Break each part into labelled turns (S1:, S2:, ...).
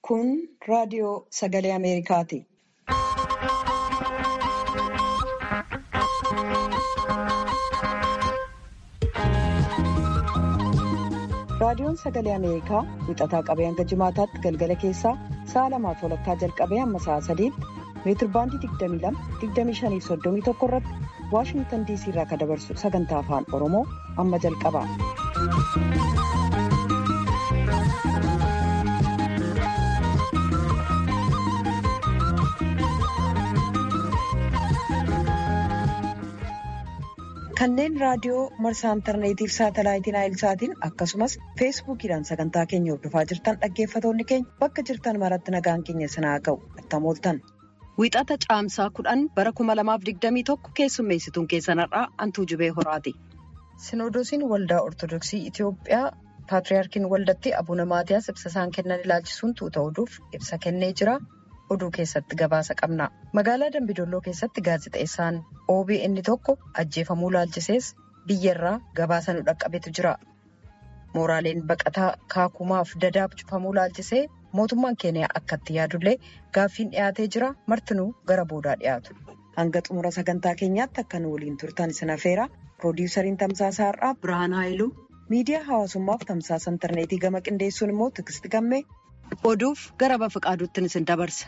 S1: Kun raadiyoo sagalee Ameerikaati. Raadiyoon sagalee Ameerikaa wixataa qabee hanga jimaataatti galgala keessaa sa'a lamaaf walakkaa jalqabee hamma sa'a sadiitti meetirbaandii 22-25-31 irratti Waashingtan diisii irraa kan dabarsu sagantaa afaan Oromoo amma jalqaba. Kanneen raadiyoo marsaa intarneetiif saatalaayitiin aayilsaatiin akkasumas feesbuukiidhaan sagantaa keenya hordofaa jirtan dhaggeeffatoonni keenya bakka jirtan maratti nagaan keenya sinaa ga'u attam ooltan. Wixata caamsaa kudhan bara 2021 keessummeessituun keessanarraa Antuu Jibee Horaati. Sinoodosiin waldaa Ortodoksii Itiyoophiyaa Paatriyaarkiin waldatti Abuuna Maatiyaas ibsa isaan kennan ilaalchisuun tuuta oduuf ibsa kennee jira. Oduu keessatti gabaasa qabna. Magaalaa Dambidolloo keessatti gaazexeessaan OBN tokko ajjeefamuu ilaalchisees biyyarraa gabaasa nu dhaqqabetu jira. Mooraaleen baqataa kaakumaaf dadaab cufamuu ilaalchisee mootummaan keeniyaa akkatti yaadullee gaaffiin dhiyaatee jira. Martinuu gara boodaa dhiyaatu. Hanga xumura sagantaa keenyaatti akka nu waliin turtan isin afeera. Piroodyusariin Tamsaasaa Har'aa Birhaan Haayiluu miidiyaa hawaasummaaf tamsaasa intarneetii gama qindeessuun immoo Tigisti Gammee oduuf gara bafa qaaduutti isin dabarsa.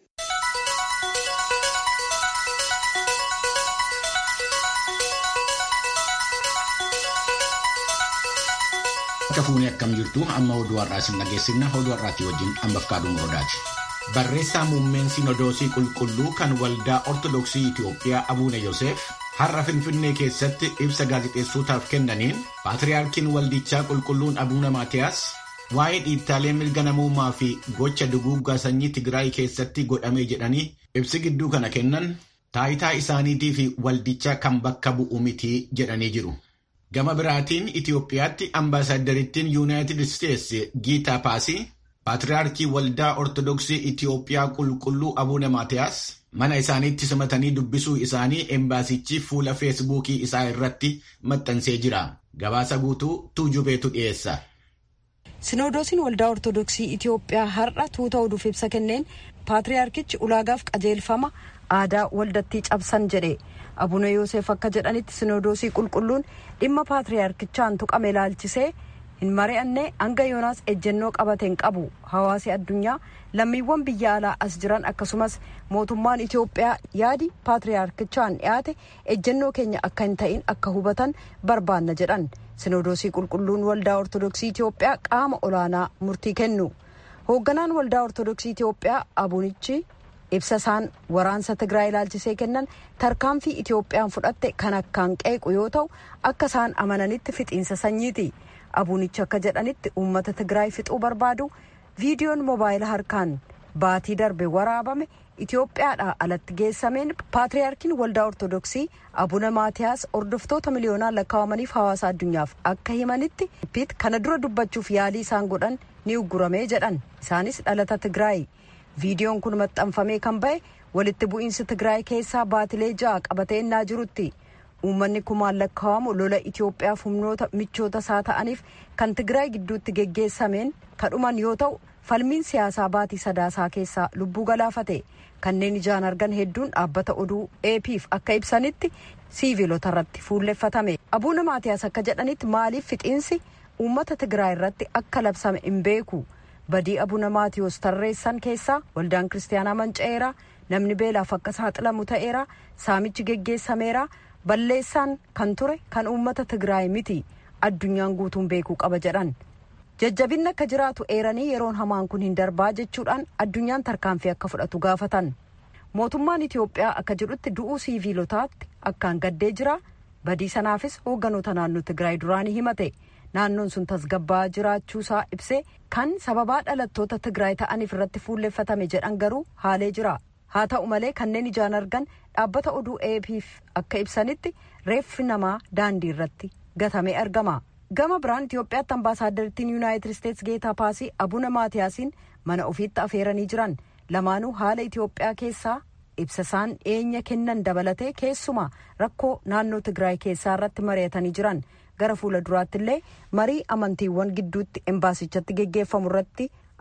S2: Akka fuunee akkam jirtu amma oduu har'aa isin dhageessifna oduu har'aatii wajjin ammaaf kaaduu muroodaati. Barreessaa muummeen sinodoosii qulqulluu kan waldaa ortodoksii Itiyoophiyaa Abuuna Yoseef har'a Finfinnee keessatti ibsa gaazexeessootaaf kennaniin paatriyaarkiin waldichaa qulqulluun Abuuna Maatiyaas waa'ee dhiibbaalee mirga namummaa fi gocha duguuggaa sanyii Tigraay keessatti godhame jedhanii ibsi gidduu kana kennan taayitaa isaaniitii fi waldicha kan bakka bu'u miti jedhanii jiru. Gama biraatiin Itiyoophiyaatti ambaasaaddariittiin Yuunaayitid Isteetsi Giitaa Paasii Paatriyaarkii Waldaa Ortodoksii Itiyoophiyaa Qulqulluu Abuuna Maatiyaas mana isaaniitti simatanii dubbisuu isaanii embaasichi fuula feesbuukii isaa irratti maxxansee jira. Gabaasa guutuu Tuujubeetu dhiyeessa.
S1: Sinoodosiin Waldaa Ortodoksii Itiyoophiyaa har'a tuuta oduuf ibsa kenneen Paatriyaarkichi ulaagaaf qajeelfama aadaa waldattii cabsan jedhe. Abuuna Yoosef akka jedhanitti sinodoosii qulqulluun dhimma paatriyaarkichaan tuqame ilaalchisee hin mari'anne hanga yoonaas ejjennoo qabateen qabu hawaasi addunyaa lammiiwwan biyya alaa as jiran akkasumas mootummaan Itiyoophiyaa yaadi paatriyaarkichaan dhiyaate ejjennoo keenya akka hin ta'in akka hubatan barbaanna jedhan sinodoosii qulqulluun waldaa ortodoksii Itiyoophiyaa qaama olaanaa murtii kennu hoogganaan waldaa ortodoksii Itiyoophiyaa abuunichi. ibsa isaan waraansa tigraay ilaalchisee kennan tarkaanfii itiyoophiyaan fudhatte kan akkaan qeequ yoo ta'u akka isaan amananitti fixiinsa sanyiiti abuunichi akka jedhanitti uummata tigraay fixuu barbaadu viidiyoon moobaayila harkaan baatii darbe waraabame itiyoophiyaadhaa alatti geessameen paatriyaarkiin waldaa ortodoksii abuna maatiyaas hordoftoota miliyoonaan lakkaawamaniif hawaasa addunyaaf akka himanitti kana dura dubbachuuf yaalii isaan godhan ni ugguramee jedhan isaanis dhalata tigraay. viidiyoon kun maxxanfamee kan ba'e walitti bu'iinsi tigraay keessaa baatilee ja'a qabatee innaa jirutti uummanni kumaan lakkaa'amu lola itiyoophiyaaf humnoota michoota isaa ta'aniif kan tigraay gidduutti geggeessameen kadhuman yoo ta'u falmiin siyaasaa baatii sadaasaa keessaa lubbuu galaafate kanneen ijaan argan hedduun dhaabbata oduu eepiif akka ibsanitti siiviilota irratti fuulleffatame abuuna maatiyaas akka jedhanitti maaliif fixiinsi uummata tigraay irratti akka labsame hin beeku. badii abuuna maatiyoos tarreessan keessaa waldaan kiristaanaa manca'eera namni beelaaf akka saaxilamu ta'eera saamichi geggeessameera balleessaan kan ture kan uummata tigraay miti addunyaan guutuun beekuu qaba jedhan jajjabinni akka jiraatu eeranii yeroon hamaan kun hin darbaa jechuudhaan addunyaan tarkaanfii akka fudhatu gaafatan mootummaan itiyoophiyaa akka jedhutti du'uu siiviilotaatti akkaan gaddee jira badii sanaafis hoogganoota naannoo tigraay duraanii himate. naannoon sun tasgabbaa jiraachuusaa ibsee kan sababaa dhalattoota tigraay ta'aniif irratti fuulleffatame jedhan garuu haalee jira haa ta'u malee kanneen ijaan argan dhaabbata oduu eepiif akka ibsanitti reeffi namaa daandii irratti gatamee argama gama biraan itiyoophiyaatti ambaasaaddariittiin yuunaayitid isteetsi geetaa paasii abuna maatiyaasiin mana ofiitti afeeranii jiran lamaanuu haala itiyoophiyaa keessaa ibsa isaan dhiyeenya kennan dabalatee keessumaa rakkoo naannoo tigraay keessaa irratti mari'atanii jiran. gara fuula duraatti illee marii amantiiwwan gidduutti embaasichatti geggeeffamu irratti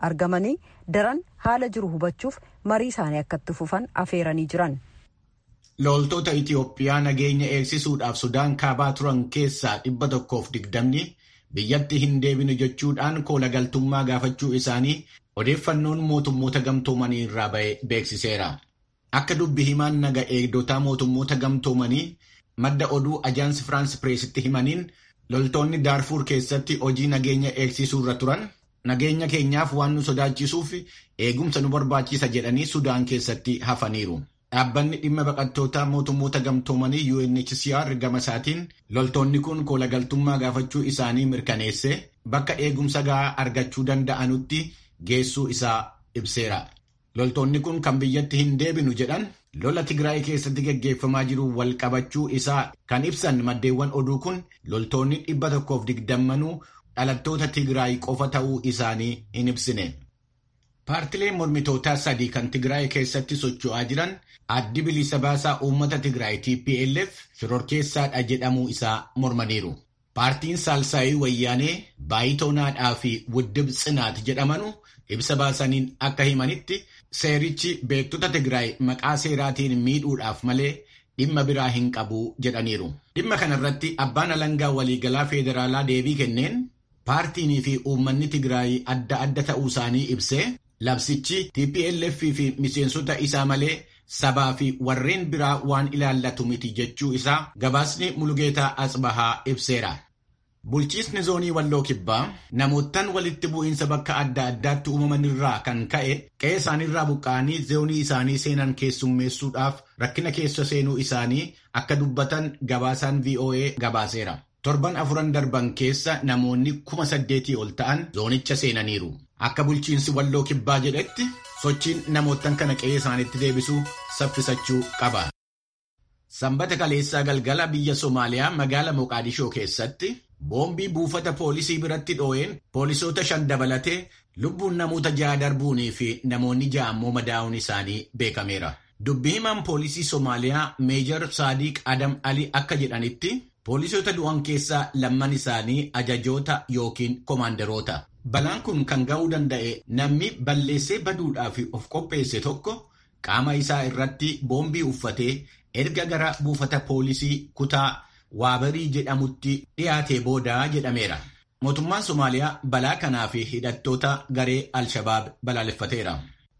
S1: argamanii daran haala jiru hubachuuf marii isaanii akka itti fufan afeeranii jiran.
S2: Loltoota Itiyoophiyaa nageenya eegsisuudhaaf Sudaan kaabaa turan keessaa dhibba tokkoof digdamni biyyatti hin deebinu jechuudhaan koola galtummaa gaafachuu isaanii odeeffannoon mootummoota gamtoomanii irraa ba'e beeksiseera. Akka dubbi himaan naga eegdotaa mootummoota gamtoomanii madda oduu ajaansi Firaans Pireesitti himaniin loltoonni Daarfuur keessatti hojii nageenya eegsisuu irra turan nageenya keenyaaf waan nu sodaachisuuf eegumsa nu barbaachisa jedhanii Sudaan keessatti hafaniiru. Dhaabbanni dhimma baqattootaa mootummoota gamtoomanii UNHCR gama isaatiin loltoonni kun koola galtummaa gaafachuu isaanii mirkaneesse bakka eegumsa gahaa argachuu danda'anutti geessuu isaa ibseera. Loltoonni kun kan biyyatti hin deebinu jedhan lola Tigraay keessatti gaggeeffamaa jiru wal qabachuu isaa kan ibsan maddeewwan oduu kun loltoonni dhibba tokkoof digdammanuu dhalattoota Tigraay qofa ta'uu isaanii hin ibsine. Paartileen mormitootaa sadii kan Tigraay keessatti socho'aa jiran addi bilisa baasaa uummata Tigraay TPLF shororkeessaadha jedhamuu isaa mormaniiru. Paartiin Saalsaayii Wayyaanee Baayitoonaadhaa fi Wuddib Tsinaat jedhamanu ibsa baasaniin akka himanitti seerichi beektota Tigraay maqaa seeraatiin miidhuudhaaf malee dhimma biraa hin qabu jedhaniiru. Dhimma kanarratti abbaan alangaa waliigalaa federaalaa deebii kenneen paartiinii fi uummanni Tigraay adda adda ta'uu isaanii ibsee labsichi TPLF fi miseensota isaa malee sabaa fi warreen biraa waan ilaallatu miti jechuu isaa gabaasni Mulugeetaa Asbahaa ibseera. Bulchiisni zoonii Walloo Kibbaa namoottan walitti bu'iinsa bakka adda addaatti uumaman irraa kan ka'e qe'ee isaaniirraa buqqa'anii zoonii isaanii seenan keessummeessuudhaaf rakkina keessa seenuu isaanii akka dubbatan gabaasaan VOA gabaaseera. Torban afuran darban keessa namoonni kuma saddeetii ol ta'an zoonicha seenaniiru. Akka bulchiinsi Walloo Kibbaa jedhetti sochiin namoottan kana qe'ee isaaniitti deebisuu saffisachuu qaba. Sanbata kaleessaa galgala biyya Somaaliyaa magaala Moqaadishoo keessatti boombii buufata poolisii biratti dhoo'een poolisoota shan dabalatee lubbuun namoota ja'a darbuunii fi namoonni ja'a ammoo madaa'uun isaanii beekameera. Dubbii himaan poolisii Somaaliyaa Meejar Saadiq Adam Ali akka jedhanitti poolisoota du'an keessaa lamman isaanii ajajoota yookiin koomaandaroota. Balaan kun kan ga'uu danda'e namni balleessee baduudhaaf of qopheesse tokko qaama isaa irratti boombii uffatee erga gara buufata poolisii kutaa waabarii jedhamutti dhiyaatee booda jedhameera. Mootummaan Somaaliyaa balaa kanaa fi hidhattoota garee Alshabaab balaaleffateera.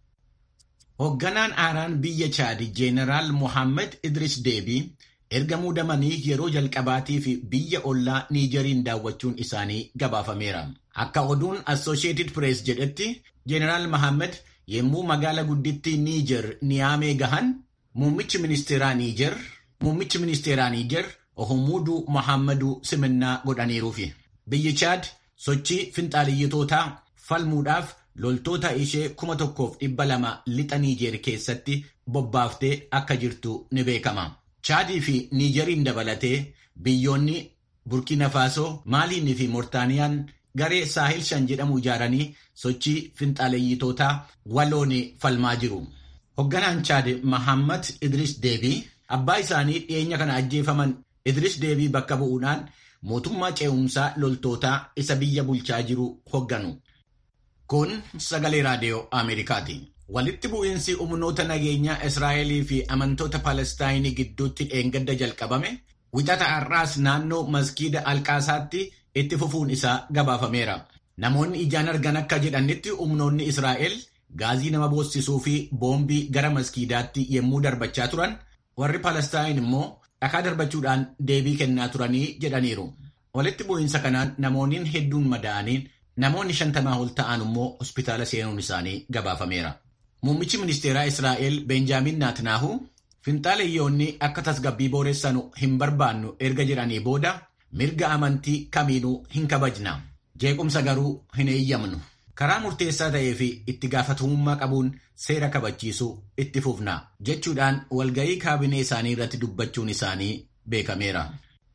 S2: Hoogganaan aaraan biyya Chaadi Jeeneraal Mohaammed Idris Deebii erga muudamanii yeroo jalqabaatii fi biyya ollaa Niijeriin daawwachuun isaanii gabaafameera. Akka oduun Associated Press jedhetti Jeeneraal Mohaammed yommuu magaala guddittii Niijer Niyaamee gahan muummichi ministeeraa Niijer muummichi ministeeraa Niijer Ohumuuduu Mohaammaduu simannaa godhaniiruufi. Biyyi Chaad sochii finxaaliyyitootaa falmuudhaaf loltoota ishee kuma tokkoof dhibba lama lixa Niijer keessatti bobbaaftee akka jirtu ni beekama. Chaadii fi Niijeriin dabalatee biyyoonni Burkina Faasoo, Maaliin fi Moortaaniyaan garee Saahil shan jedhamu ijaaranii sochii finxaaleeyyitootaa waloon falmaa jiru. Hoogganaan Chaad Mahammad Idris Deebii abbaa isaanii dhiyeenya kana ajjeefaman Idris Deebii bakka bu'uudhaan mootummaa ce'umsaa loltootaa isa biyya bulchaa jiru hoogganu. Kun sagalee raadiyoo Ameerikaati. Walitti bu'iinsi humnoota nageenyaa Israa'elii fi amantoota Palestaayinii gidduutti dheengadda jalqabame wixata har'aas naannoo maskiida Alqaasaatti itti fufuun isaa gabaafameera. Namoonni ijaan argan akka jedhanitti humnoonni Israa'el gaazii nama boossisuu fi boombii gara maskiidaatti yommuu darbachaa turan warri Palestaayin immoo dhakaa darbachuudhaan deebii kennaa turanii jedhaniiru. Walitti bu'iinsa kanaan namoonni hedduun madaa'anii namoonni shantamaa ol ta'an immoo hospitaala seenuun isaanii gabaafameera. Muummichi ministeeraa Israa'el Benjaamin Naatnaahu finxaaleeyyoonni akka tasgabbii booressanu hin barbaannu erga jedhanii booda mirga amantii kamiinuu hin kabajna. Jeequmsa garuu hin eeyyamnu. Karaa murteessaa ta'ee fi itti gaafatamummaa qabuun seera kabachiisuu itti fufna jechuudhaan walga'ii kaabinee isaanii irratti dubbachuun isaanii beekameera.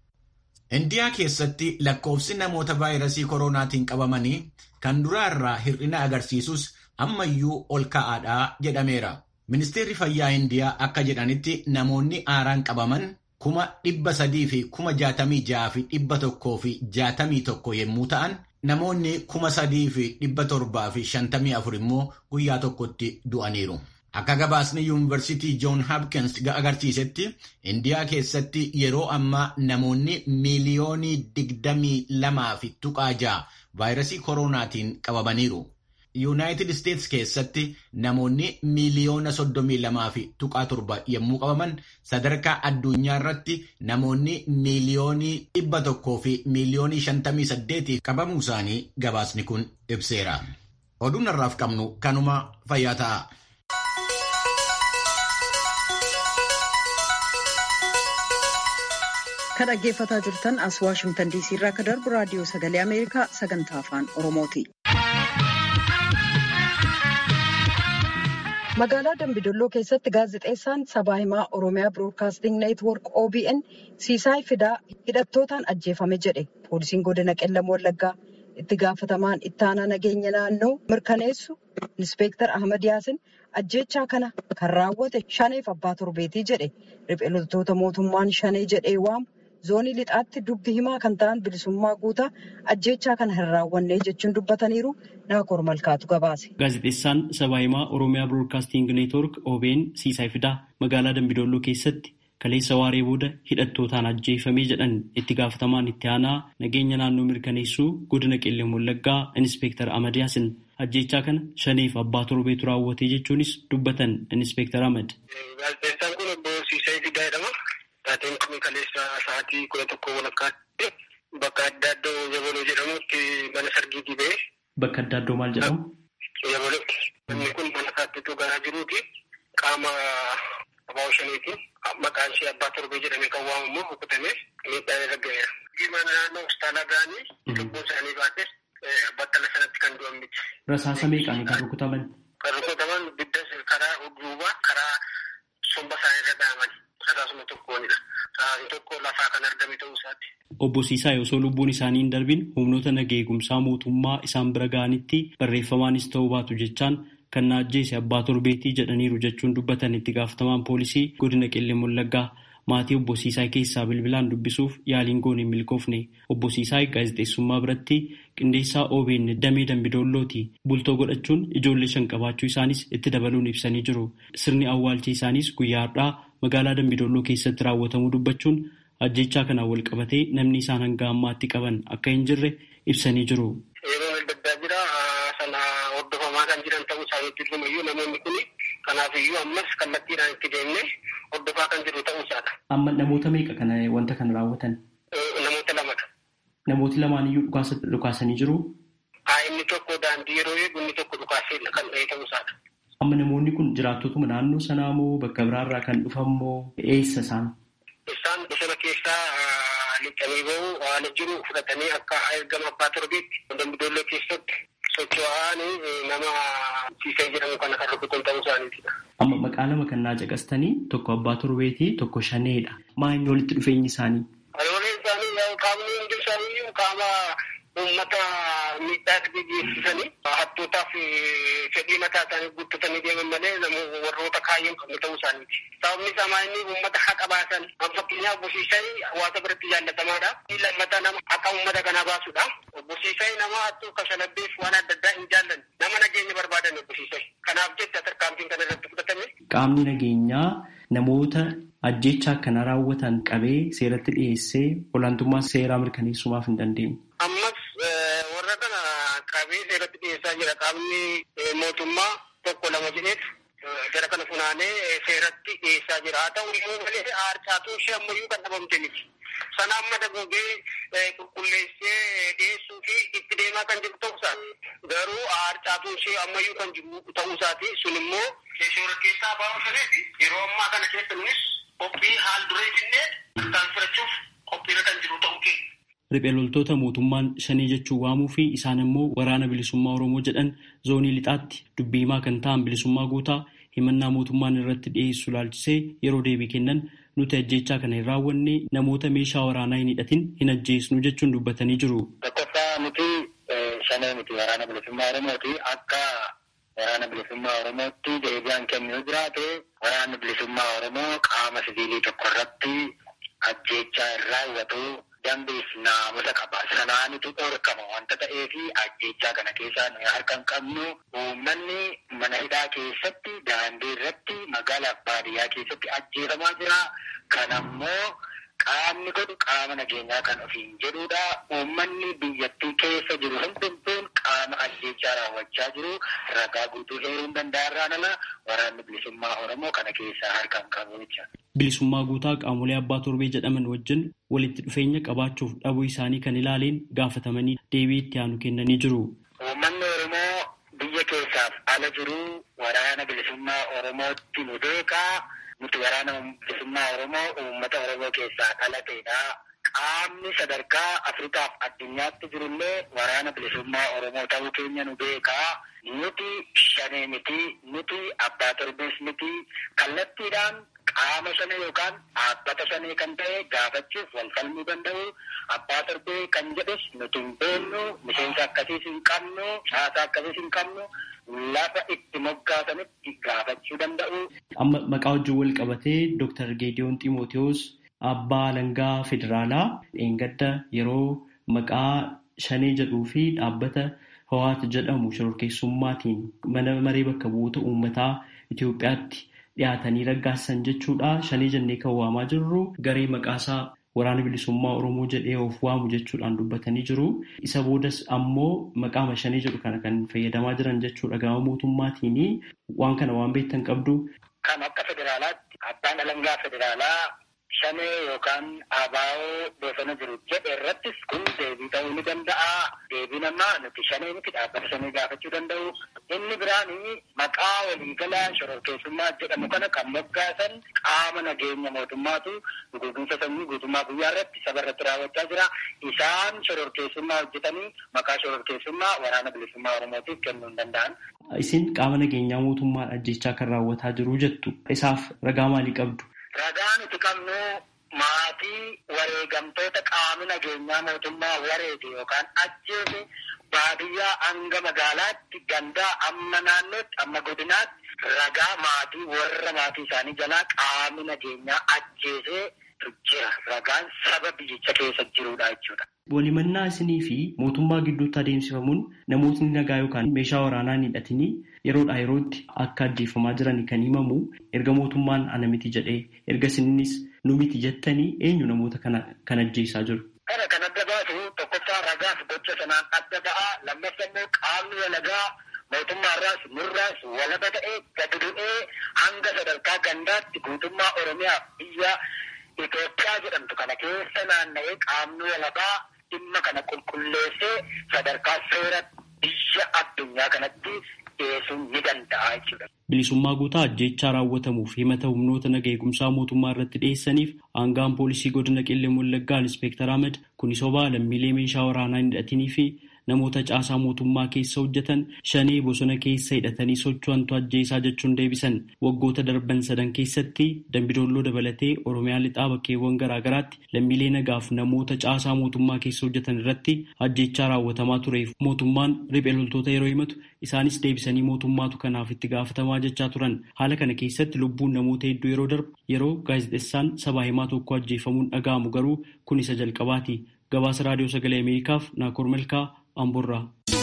S2: Indiyaa keessatti lakkoofsi namoota vaayirasii koronaatiin qabamanii kan duraa irraa hir'ina agarsiisus ammayyuu ol ka'aadhaa jedhameera. Ministeerri fayyaa Indiyaa akka jedhanitti namoonni haaraan qabaman kuma dhibba sadii fi kuma jaatamii ja'a fi dhibba tokkoo fi jaatamii tokko yommuu ta'an Namoonni kuma sadii fi dhibba torbaa fi shantamii afur immoo guyyaa tokkotti du'aniiru. Akka gabaasni yuunivarsiitii Joon Hapkins agarsiisetti Indiyaa keessatti yeroo ammaa namoonni miiliyoonii digdamii lamaa fi tuqaa ja'a vaayirasii koronaatiin qabamaniiru. Yuunaayitid Isteets keessatti namoonni miiliyoona soddomii lamaa fi tuqaa torba yommuu qabaman sadarkaa addunyaa irratti namoonni miiliyoonii dhibba tokkoo fi miiliyoonii shantamii saddeetii qabamuu isaanii gabaasni kun ibseera. Oduun har'aaf qabnu kanuma fayyaa ta'a.
S1: Kan dhaggeeffataa jirtan as Waashimtan Diisii irraa akka darbu raadiyoo sagalee Ameerikaa sagantaa afaan Oromooti. Magaalaa Dambidolloo keessatti gaazexeessaan sabaa himaa Oromiyaa Biroodkaasting Neetwoork OBN Siisaay Fidaa hidhattootaan ajjeefame jedhe. Poolisiin godina Qellam Wallaggaa itti gaafatamaan ittaanaa nageenya naannoo mirkaneessu Inspektar Ahmad Yaasin ajjechaa kana kan raawwate shaneef abbaa torbeetii jedhe. Riphee loltoota mootummaan shanee jedhee waamu zoonii lixaatti dubbi himaa kan ta'an bilisummaa guutaa ajjechaa kana hin raawwanne jechuun dubbataniiru naakoor malkaatu gabaase.
S3: Gaazexeessaan sabaa himaa Oromiyaa Biroodkaasting Neetwoork OBN Siisaay Fidaa magaalaa Dambidolloo keessatti kaleessa waaree booda hidhattootaan ajjeefamee jedhan itti gaafatamaan itti aanaa nageenya naannoo mirkaneessuu godina qellem wallaggaa Inspektar Ahmad Yaasin ajjechaa kana shaneef abbaa torbeetu raawwatee jechuunis dubbatan Inspektar Ahmad.
S4: Gaazexeessaan kun obbo Siisaay Fidaa jedhama. Taateen kun kaleessa sa'aatii kudha tokko walakkaatti bakka adda addoo Yabaloo jedhamutti mana sargiitii ba'e.
S3: Bakka adda addoo maal jedhamu?
S4: Yabaloo. Inni kun mana saattituu garaa jiruuti. Qaama abbaa shaniiti. Maqaan ishee abbaa torbee jedhamee kan waamamu rukutamee miidhaan irra ga'eera. Mana naannoo hospitaala ga'anii lubbuu isaanii baates battala sanatti kan du'an miti.
S3: Rasaasa meeqaan kan rukutaman?
S4: Kan rukutaman bidda karaa duubaa karaa somba isaanii irra dhaaman. Rasaasuma tokkoonidha. Rasaasni tokko lafaa kan argame ta'uu isaati.
S3: Obbo Siisaa osoo lubbuun isaanii hin darbin humnoota nagaa eegumsaa mootummaa isaan bira ga'anitti barreeffamaanis ta'uu baatu jechaan kan na ajjeese abbaa torbeetii jedhaniiru jechuun dubbatan itti gaafatamaan poolisii godina qellem wallaggaa maatii obbo Siisaa keessaa bilbilaan dubbisuuf yaaliin goone hin milkoofne obbo Siisaa gaazexeessummaa biratti qindeessaa OBN damee dambidoollooti bultoo godhachuun ijoollee shan qabaachuu isaanis itti dabaluun ibsanii jiru sirni awwaalcha isaanis guyyaa har'aa magaalaa dambidolloo keessatti raawwatamuu dubbachuun ajjechaa kanaan wal qabatee namni isaan hanga ammaatti qaban akka hin jirre ibsanii jiru.
S4: Yeroo adda addaa jira sana hordofamaa kan jiran ta'uu isaaniitti ilmayyuu namoonni kun kanaafiyyuu ammas kallattiidhaan itti deemnee hordofaa kan jiru ta'uu isaadha.
S3: Amma namoota meeqa kana wanta kana raawwatan?
S4: Namoota lamadha.
S3: Namooti lamaaniyyuu dhukaasanii jiru?
S4: Haa inni tokko daandii yeroo eegu inni tokko dhukaasee kan ta'e ta'uu isaadha.
S3: Amma namoonni kun jiraattotuma naannoo sanaa moo bakka biraarraa kan dhufan moo eessa isaan?
S4: Isaan bosona keessaa lixanii bahu haala jiru fudhatanii akka ergama abbaa torbeetti dambidolloo keessatti socho'anii nama siisee jedhamu kana kan rukutan ta'uu isaaniitidha.
S3: Amma maqaa lama kan naa caqastanii tokko abbaa torbeetii tokko shaneedha. Maa inni walitti dhufeenyi isaanii?
S4: Walii isaanii qaamni hundi isaanii qaama uummata miidhaa geessisanii hattootaaf fedhii mataa isaanii guuttatanii deeman malee warroota kaayyoo qabne ta'uu isaaniiti. Sababni isaa inni uummata haqa baasan kan fakkeenyaaf bosiisaan hawaasa biratti jaallatamaadha. Lammataa nama haqa uummata kanaa baasudha. Bosiisaan nama hattuu kashalabbeef waan adda addaa hin jaallanne nama nageenya barbaadan bosiisaan. Kanaaf jecha tarkaanfiin kana irratti fudhatame.
S3: Qaamni nageenyaa namoota ajjechaa kana raawwatan qabee seeratti dhiyeessee olaantummaa seeraa mirkaneessumaaf hin dandeenye.
S4: Ammas warra kana qabee seeratti dhiyeessaa jira qaamni mootummaa tokko lama jedheet gara kana funaanee seeratti dhiyeessaa jira. Haa ta'u iyyuu malee harcaatuun ishee ammayyuu kan dhabamte miti. Sana amma dagoogee qulqulleessee dhiyeessuu fi itti deemaa kan jiru ta'uu isaati. Garuu harcaatuun ishee ammayyuu kan jiru ta'uu isaati. Sun immoo seera keessaa baa'uu saneeti. Yeroo ammaa kana keessa nunis qophii haal duree finnee akkaan fudhachuuf qophiirra kan jiru ta'uu keenya.
S3: Riphee loltoota mootummaan shanii jechuun waamuu fi isaan immoo waraana bilisummaa Oromoo jedhan zoonii lixaatti dubbii himaa kan ta'an bilisummaa guutaa himannaa mootummaan irratti dhiyeessu laalchisee yeroo deebii kennan nuti ajjechaa kana hin raawwanne namoota meeshaa waraanaa hin hidhatin hin ajjeesnu jechuun dubbatanii jiru.
S4: Tokkoffaa nuti shanee miti waraana bilisummaa Oromooti akka waraana bilisummaa Oromootti deebi'aan kennuu jiraate waraanni bilisummaa Oromoo qaama siviilii tokko irratti ajjechaa hin raawwatu dambiif naamusa qaba. Sanaanitu dhorkama wanta ta'eefi ajjechaa kana keessaa nuyi harka hin qabnu. Uummanni mana hidhaa keessatti daandii irratti magaalaaf baadiyyaa keessatti ajjeefamaa jira. Kanammoo qaamni godhu qaama nageenyaa kan ofiin jedhudha. Uummanni biyyattii keessa jiru hundumtuun qaama ajjechaa raawwachaa jiru. Ragaa guutuu heeruun danda'arraan ala waraanni bilisummaa Oromoo kana keessaa harka hin qabu jecha.
S3: Bilisummaa guutaa qaamolee abbaa torbee jedhaman wajjin walitti dhufeenya qabaachuuf dhabuu isaanii kan ilaaleen gaafatamanii deebii itti aanu kennanii jiru.
S4: Uummanni Oromoo biyya keessaaf ala jiru waraana bilisummaa Oromootti nu beekaa. Nuti waraana bilisummaa Oromoo uummata Oromoo keessaa dhalateedha. Qaamni sadarkaa Afrikaaf addunyaatti jirullee waraana bilisummaa Oromoo ta'uu keenya nu beekaa. Nuti shanee miti, nuti abbaa torbees miti. Kallattiidhaan qaama shanee yookaan dhaabbata shanee kan ta'e gaafachuuf wal falmuu danda'u. Abbaa torbee kan jedhus nuti hin beeknu, miseensa akkasiis hin qabnu, caasaa akkasiis hin qabnu. Lafa itti moggaasanitti gaafachuu danda'u.
S3: Amma maqaa wajjin wal qabatee Dr. Geediyoon Ximootiyoos abbaa alangaa federaalaa dheengadda yeroo maqaa shanee jedhuu fi dhaabbata Hawaat jedhamu shororkeessummaatiin mana maree bakka bu'oota uummataa Itoophiyaatti dhiyaatanii raggaasan jechuudha. Shanee jennee kan waamaa jirru garee maqaasaa waraana bilisummaa Oromoo jedhee of waamu jechuudhaan dubbatanii jiru. Isa boodas ammoo maqaama shanee jedhu kana kan fayyadamaa jiran jechuudha. Gama mootummaatiin waan kana waan beektan qabdu.
S4: Kan akka federaalaatti abbaan alangaa federaalaa shanee yookaan abaa'oo bosona jiru jedhe irrattis kun deebii ta'uu ni danda'a. Deebii namaa nuti shanee miti dhaabbata shanee gaafachuu danda'u. Inni biraan maqaa waliigalaa shororkeessummaa jedhamu kana kan moggaasan qaama nageenya mootummaatu guutumsa sanyii guutummaa guyyaa irratti saba irratti raawwachaa jira. Isaan shororkeessummaa hojjetanii maqaa shororkeessummaa waraana bilisummaa Oromootiif kennuu hin danda'an.
S3: Isin qaama nageenyaa mootummaan ajjechaa kan raawwataa jiru jettu. Isaaf ragaa maalii qabdu?
S4: Ragaa nuti qabnu maatii wareegamtoota qaamni nageenyaa mootummaa wareege yookaan ajjeese baadiyyaa hanga magaalaatti gandaa amma naannootti amma godinaatti ragaa maatii warra maatii isaanii jalaa qaamni nageenyaa ajjeesee jira. Ragaan saba biyyicha keessa jirudha jechuudha.
S3: Walimannaa isinii fi mootummaa gidduutti adeemsifamuun namootni nagaa yookaan meeshaa waraanaa hin hidhatini yeroodhaa yerootti akka ajjeefamaa jiran kan himamu erga mootummaan ana miti jedhee erga isinis nu miti jettanii eenyu namoota kana kan ajjeesaa jiru.
S4: Kana kan adda baasu tokkoffaa ragaaf gocha sanaan adda ba'a lammaffaa immoo qaamni walagaa mootummaarraas nurraas walaba ta'ee gadi bu'ee hanga sadarkaa gandaatti guutummaa Oromiyaa biyya Itoophiyaa jedhamtu kana keessa naanna'ee qaamni walabaa dhimma kana qulqulleessee sadarkaa seera biyya addunyaa kanatti dhiyeessuun ni danda'a jechuudha.
S3: Bilisummaa guutaa ajjechaa raawwatamuuf himata humnoota naga eegumsaa mootummaa irratti dhiyeessaniif aangaan poolisii godina qillee wallaggaa inspektar Ahmed kuni sobaa lammiilee meeshaa waraanaa hin hidhatinii fi namoota caasaa mootummaa keessa hojjetan shanee bosona keessa hidhatanii socho'antu ajjeesaa jechuun deebisan waggoota darban sadan keessatti dambidoolloo dabalatee oromiyaa lixaa bakkeewwan garaagaraatti lammiilee nagaaf namoota caasaa mootummaa keessa hojjetan irratti ajjechaa raawwatamaa tureef mootummaan riphee loltoota yeroo himatu isaanis deebisanii mootummaatu kanaaf itti gaafatamaa jechaa turan haala kana keessatti lubbuun namoota hedduu yeroo darbu yeroo gaazexeessaan sabaa himaa tokko ajjeefamuun dhaga'amu garuu kun isa jalqabaati gabaasa raadiyoo sagalee ameerikaaf naakoor malkaa amburraa.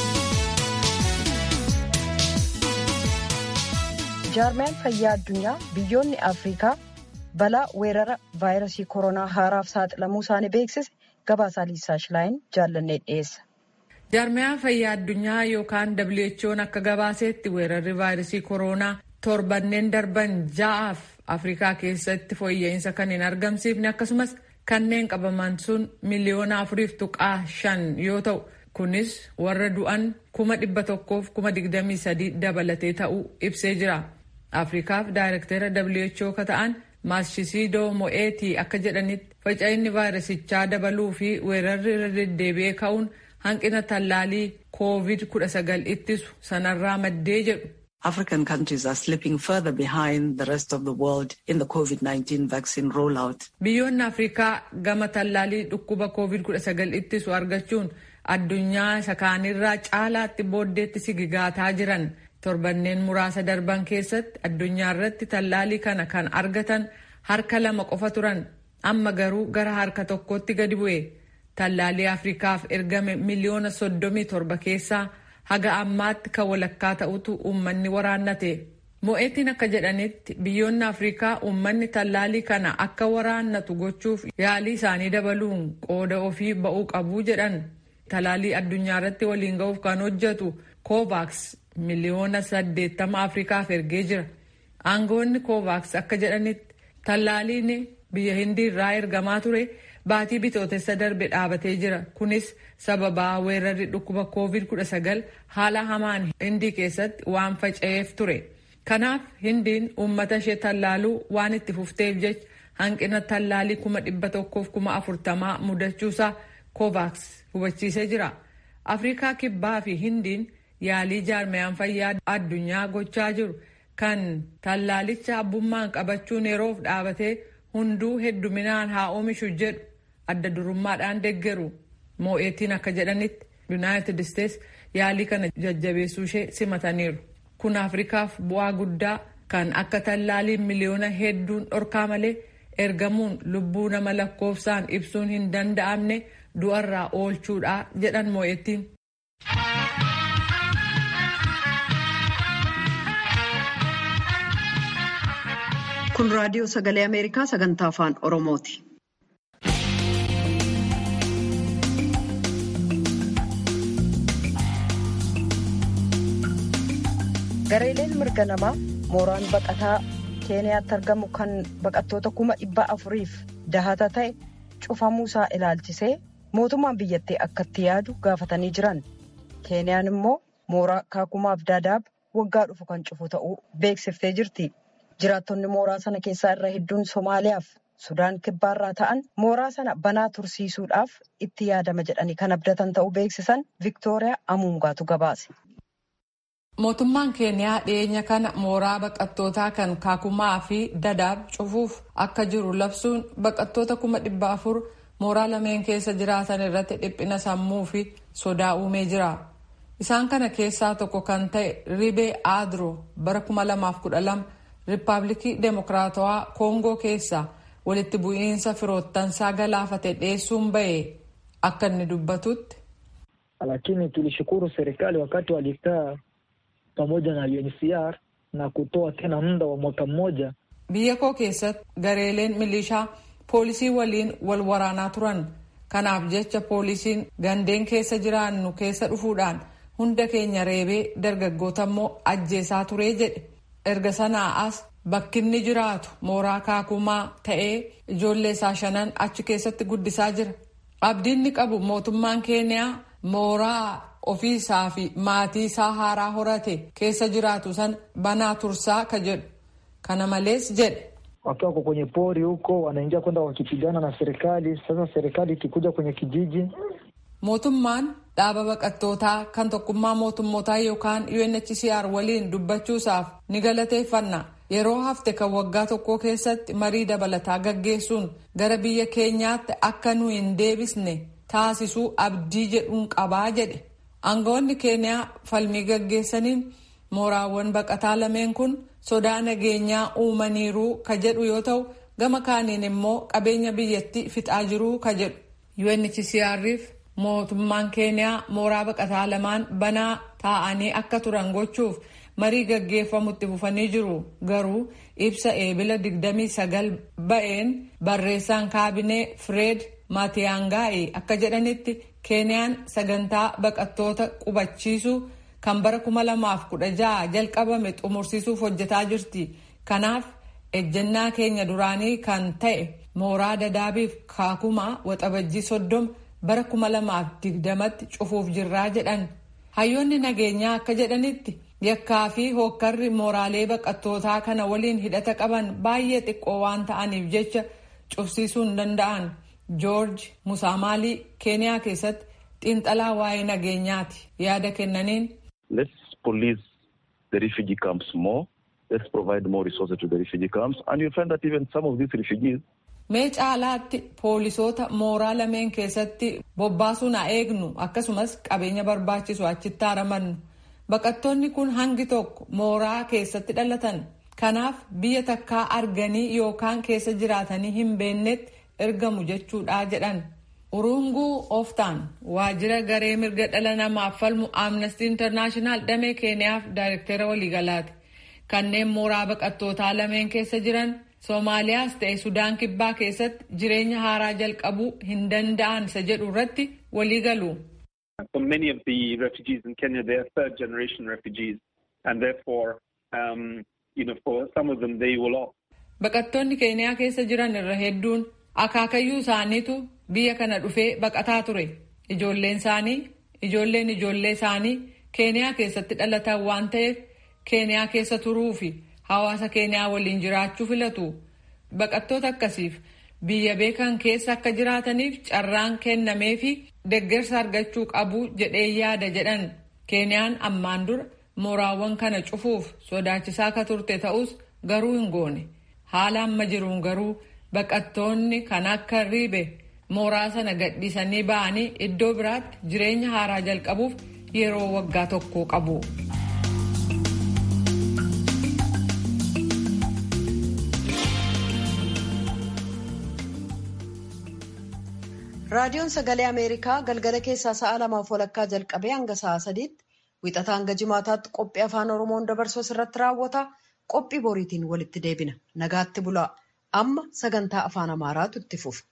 S1: jaarmiyaan fayyaa addunyaa biyyoonni afrikaa balaa weerara vaayirasii koronaa haaraaf saaxilamuu isaanii beeksise gabaasaa liisaa shilaayin jaallannee dhiyeessa.
S5: jaarmiyaan fayyaa addunyaa yookaan who'n akka gabaaseetti weerarri vaayirasii koronaa torbanneen darban ja'aaf afrikaa keessatti fooyya'insa kan hin argamsiifne akkasumas kanneen qabaman sun miliyoona afuriif tuqaa shan yoo ta'u kunis warra du'an kuma dhibba tokkoof kuma digdamii sadii dabalatee ta'uu ibsee jira afrikaaf daayirektera who ka ta'an maashisidoo mo'eetii akka jedhanitti faca'inni vaayirasichaa dabaluu fi weerarri irra deddeebi'ee ka'uun hanqina tallaalii koovid 19 ittisu sanarraa maddee jedhu.
S6: African countries are slipping further behind the rest of the world in the COVID-19 vaccine rollout.
S5: Biyyoonni Afrikaa gama tallaalii dhukkuba COVID-19 ittisu argachuun addunyaa isa kaanirraa caalaatti booddeetti sigigaataa jiran torbanneen muraasa darban keessatti addunyaa irratti tallaalii kana kan argatan harka lama qofa turan amma garuu gara harka tokkotti gadi bu'e tallaalii afrikaaf ergame miliyoona soddomii torba keessaa haga ammaatti kan walakkaa ta'utu uummanni waraannate. Mo'eetiin akka jedhanitti biyyoonni afrikaa uummanni tallaalii kana akka waraannatu gochuuf yaalii isaanii dabaluun qooda ofii ba'uu qabu jedhan. Tallaalii addunyaa irratti waliin ga'uuf kan hojjetu kovaaks miliyoona saddeettama afrikaaf ergee jira. Aangoonni kovaaks akka jedhanitti tallaaliin biyya hindii irraa ergamaa ture baatii bitootessa darbe dhaabatee jira. Kunis sababaa weerarri dhukkuba COVID-19 haala hamaan hindii keessatti waan faca'eef ture. Kanaaf hindiin uummata ishee tallaaluu waan itti fufteef jecha hanqina tallaalii kuma dhibba tokkoof kuma afurtamaa mudachuusaa kovaaks hubachiisee jira. Afrikaa kibbaa fi hindiin yaalii jaarmayaan fayyaa addunyaa gochaa jiru kan tallaalicha abbummaan qabachuun yeroof dhaabatee hunduu hedduminaan haa oomishu jedhu adda durummaadhaan deeggaru. Moo'eetiin akka jedhanitti Yuunaayitid Isteets yaalii kana jajjabeessuu ishee simataniiru. Kun Afrikaaf bu'aa guddaa kan akka tallaaliin miliyoona hedduun dhorkaa malee ergamuun lubbuu nama lakkoofsaan ibsuun hin danda'amne du'arraa oolchuudha jedhan moo'ettiin.
S1: Kun raadiyoo sagalee Ameerikaa sagantaa afaan Oromooti. Gareeleen mirga namaa mooraan baqataa Keeniyaatti argamu kan baqattoota kuma dhibba afuriif dahata ta'e cufamuusaa ilaalchisee mootummaan biyyattii akkatti yaadu gaafatanii jiran. Keeniyaan immoo mooraa kaakumaaf daadaab waggaa dhufu kan cufu ta'uu beeksiftee jirti. Jiraattonni mooraa sana keessaa irra hedduun Somaaliyaaf Sudaan kibbaarraa ta'an mooraa sana banaa tursiisuudhaaf itti yaadama jedhanii kan abdatan ta'uu beeksisan Viktooriyaa Amuungaatu gabaase.
S5: Mootummaan Keeniyaa dhiyeenya kana mooraa baqattootaa kan kaakumaa fi dadaab cufuuf akka jiru labsuun baqattoota kuma dhibba afur mooraa lameen keessa jiraatan irratti dhiphina sammuu fi sodaa uumee jira. Isaan kana keessaa tokko kan ta'e Ribee Aadroo bara 2012 Riippaabilikii Demokiraatawaa Koongoo keessa walitti bu'iinsa firoottansaa galaafate dhiyeessuun ba'e akka inni dubbatutti.
S7: Lakini tulishukuru serikali wakati walikaa pamoja na UNHCR na kutoa tena muda wa mwaka mmoja.
S5: Biyya koo keessatti gareeleen milishaa poolisii waliin wal waraanaa turan. Kanaaf jecha poolisiin gandeen keessa jiraannu keessa dhufuudhaan hunda keenya reebee dargaggoota immoo ajjeesaa turee jedhe. Erga sanaa as bakki inni jiraatu mooraa kaakumaa ta'ee ijoollee isaa shanan achi keessatti guddisaa jira. Abdiinni qabu mootummaan Keeniyaa mooraa ofiisaa fi maatii isaa haaraa horate keessa jiraatu san banaa tursaa ka jedhu. Kana malees jedhe.
S7: Wakiwa wako kwenye pori huko wanaingia kwenda wakipigana na serikali. Sasa serikali ikikuja kwenye kijiji
S5: Mootummaan dhaaba baqattootaa kan tokkummaa mootummootaa yookaan UNHCR waliin dubbachuusaaf ni galateeffanna. Yeroo hafte kan waggaa tokko keessatti marii dabalataa gaggeessuun gara biyya keenyaatti akka nu hin deebisne taasisuu abdii jedhuun qabaa jedhe. Aangawoonni Keeniyaa falmii gaggeessaniin mooraawwan baqataa lameen kun sodaa nageenyaa uumaniiruu ka jedhu yoo ta'u gama kaaniin immoo qabeenya biyyattii fixaa jiruu ka jedhu. UNHCR'if mootummaan keeniyaa mooraa baqataa lamaan banaa taa'anii akka turan gochuuf marii gaggeeffamutti fufanii jiru garuu ibsa eebila 29 ba'een barreessaan kaabinee fireed maatiyaangaa'e akka jedhanitti keeniyaan sagantaa baqattoota qubachiisuu kan bara 2016 jalqabame xumursiisuuf hojjetaa jirti kanaaf ejjennaa keenya duraanii kan ta'e mooraa dadaabiif kaakumaa waxabajjii soddoma bara 2020tti cufuuf jirraa jedhan hayyoonni nageenyaa akka jedhanitti yakkaa fi hookkarri mooraalee baqattootaa kana waliin hidhata qaban baay'ee xiqqoo waan ta'aniif jecha cufsiisuu hin danda'an joorji musaamaalii keeniyaa keessatti xiinxalaa waa'ee nageenyaati yaada kennaniin.
S8: Let's police the refugee camps more. Let's provide more resources to the refugee camps. And you'll find that even some of these refugees
S5: Mee caalaatti poolisoota mooraa lameen keessatti bobbaasuun haa eegnu akkasumas qabeenya barbaachisu achitti haaramannu. Baqattoonni kun hangi tokko mooraa keessatti dhalatan. Kanaaf biyya takkaa arganii yookaan keessa jiraatanii hin beennetti ergamu jechuudha jedhan. urunguu oftaan waajjira garee mirga dhala namaaf falmu amnestii intarnaashinaal damee keeniyaaf daayirektera waliigalaati kanneen mooraa baqattootaa lameen keessa jiran soomaaliyaas ta'e sudaan kibbaa keessatti jireenya haaraa jalqabuu hin danda'an isa jedhu irratti waliigalu.
S9: For many of the refugees in Kenya, they are third generation refugees, and therefore, um, you know, for some of them, they will opt.
S5: Baqattoonni Keeniyaa keessa jiran irra hedduun akaakayyuu isaaniitu biyya kana dhufee baqataa ture. Ijoolleen isaanii, ijoolleen ijoollee isaanii Keeniyaa keessatti dhalatan waan ta'eef Keeniyaa keessa turuu fi hawaasa Keeniyaa waliin jiraachuu filatu. Baqattoota akkasiif biyya beekan keessa akka jiraataniif carraan kennamee fi deeggarsa argachuu qabu jedhee yaada jedhan keeniyaan ammaan dura mooraawwan kana cufuuf sodaachisaa akka turte ta'us garuu hin goone haala amma jiruun garuu baqattoonni kan akka riibe mooraa sana gadhiisanii ba'anii iddoo biraatti jireenya haaraa jalqabuuf yeroo waggaa tokko qabu.
S1: raadiyoon sagalee ameerikaa galgala keessaa sa'a lamaaf walakkaa jalqabee hanga sa'a sadiitti wixataa hanga jimaataatti qophii afaan oromoon dabarsu irratti raawwata qophii boriitiin walitti deebina nagaatti bulaa amma sagantaa afaan amaaraatu itti fufa.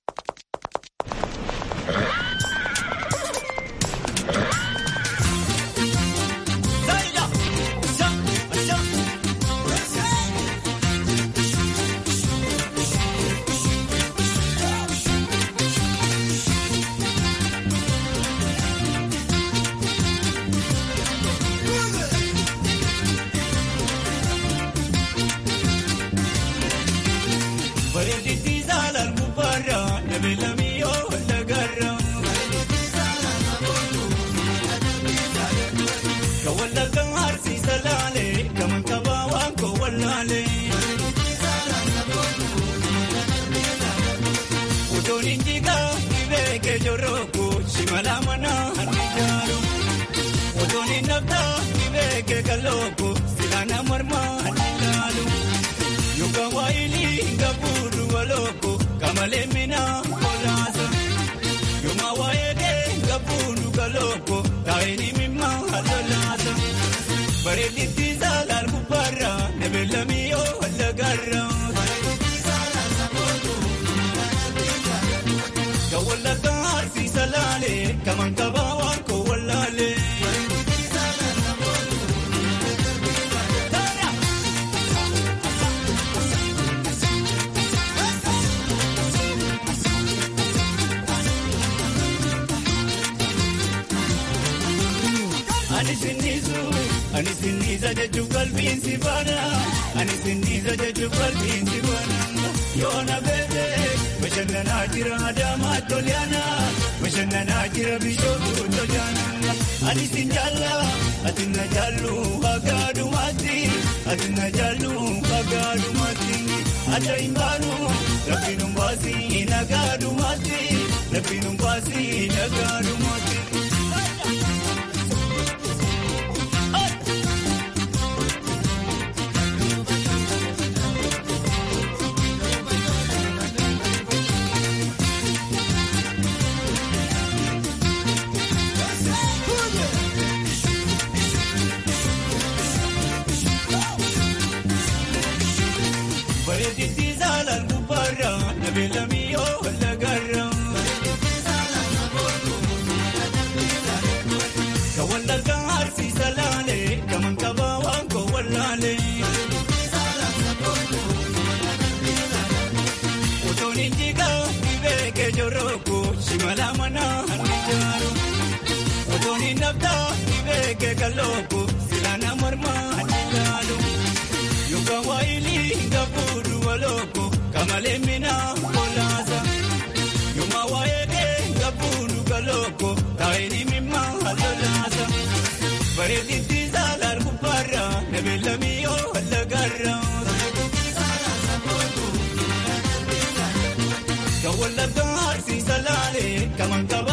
S10: Ani sinniisa jechuun qalbiin si baana. Ani sinniisa jechuun qalbiin si baana. Yoona beekee bashannanaa jira Adaamaa Toliyaana. Bashannanaa jira Bishootu Toliyaana. Ani sin jaalla ati na jaallu hagaadumaatti. Ati na jaallu hagaadumaatti. Adda hin baanu rabbiin hin baasi nagaadumaatti. Rabbiin hin baasi nagaadumaatti. Kawan